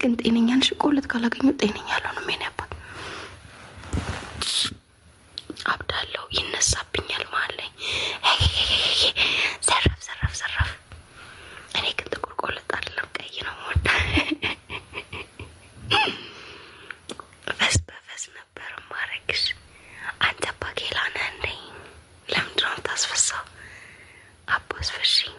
ግን ጤነኛ ነሽ? ቆለት ካላገኘሁ ጤነኛ አልሆንም። የኔ አባት አብዳለሁ፣ ይነሳብኛል መሀል ላይ ዘረፍ ዘረፍ ዘረፍ። እኔ ግን ጥቁር ቆለጥ አይደለም ቀይ ነው ሞዳ ፈስ በፈስ ነበር ማረግሽ። አንተ ባኬላ ነህ እንዴ? ለምንድን ነው የምታስፈሳው? አቦ አስፈሽኝ።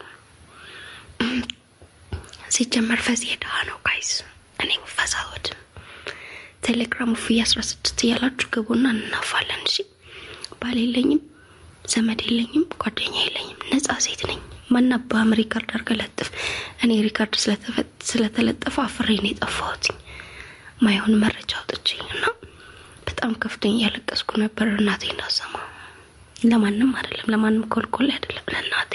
ሲጀመር ፈስ የድሃ ነው ጋይስ። እኔ ፈስ አልወድም። ቴሌግራም ውፍዬ አስራ ስድስት እያላችሁ ግቡና እናፋለን። እሺ ባል የለኝም፣ ዘመድ የለኝም፣ ጓደኛ የለኝም፣ ነጻ ሴት ነኝ። ማናባህም ሪካርድ አድርገህ ለጥፍ። እኔ ሪካርድ ስለተለጠፈ አፍሬ ነው የጠፋሁት ማይሆን መረጃ አውጥቼ እና በጣም ከፍተኛ እያለቀስኩ ነበር። እናቴ እንዳሰማ ለማንም አይደለም፣ ለማንም ኮልኮል አይደለም፣ ለእናቴ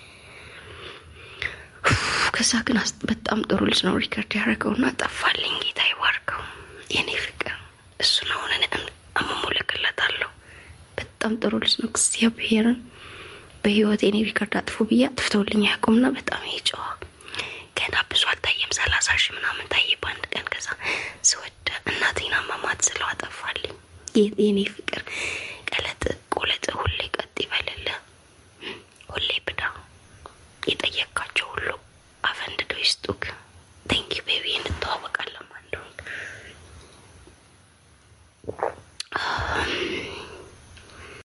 ከዛ ግን በጣም ጥሩ ልጅ ነው ሪከርድ ያደረገውና ጠፋልኝ። ጌታ ይባርከው የኔ ፍቅር። እሱን አሁን አመሞለክለታለሁ። በጣም ጥሩ ልጅ ነው። እግዚአብሔርን በህይወት የኔ ሪከርድ አጥፉ ብዬ አጥፍተውልኝ አያውቁምና በጣም ይጨዋ ገና ብዙ አልታየም። ሰላሳ ሺህ ምናምን ታየ በአንድ ቀን። ከዛ ስወደ እናቴን አማማት ስለው አጠፋልኝ የኔ ፍቅር